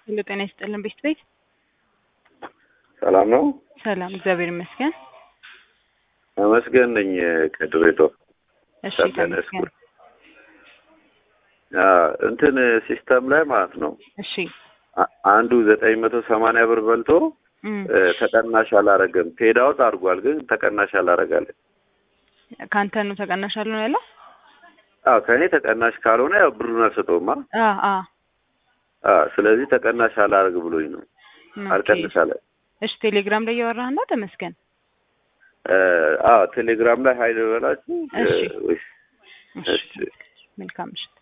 ሁሉ ጤና ይስጥልን ቤት ቤት ሰላም ነው። ሰላም እግዚአብሔር ይመስገን። ተመስገን ነኝ ከድሬዳዋ እሺ ሰበነ ተመስገን። ስኩል እንትን ሲስተም ላይ ማለት ነው እሺ አ- አንዱ ዘጠኝ መቶ ሰማንያ ብር በልቶ እም፣ እ፣ ተቀናሽ አላረገም። ፔድ አውት አድርጓል፣ ግን ተቀናሽ አላረጋለን። ከአንተ ነው ተቀናሽ አለ ነው ያለው? አዎ ከእኔ ተቀናሽ ካልሆነ ያው ብሩን አልሰጠውማ። አ አ አዎ ስለዚህ ተቀናሽ አላረግ ብሎኝ ነው ኦኬ። አልቀንስ አለ። እሺ ቴሌግራም ላይ እያወራህ ነው ተመስገን? እ፣ አዎ ቴሌግራም ላይ ሀይል በላችሁ እ፣ እሺ። ወይስ እሺ እሺ መልካም ምሽት።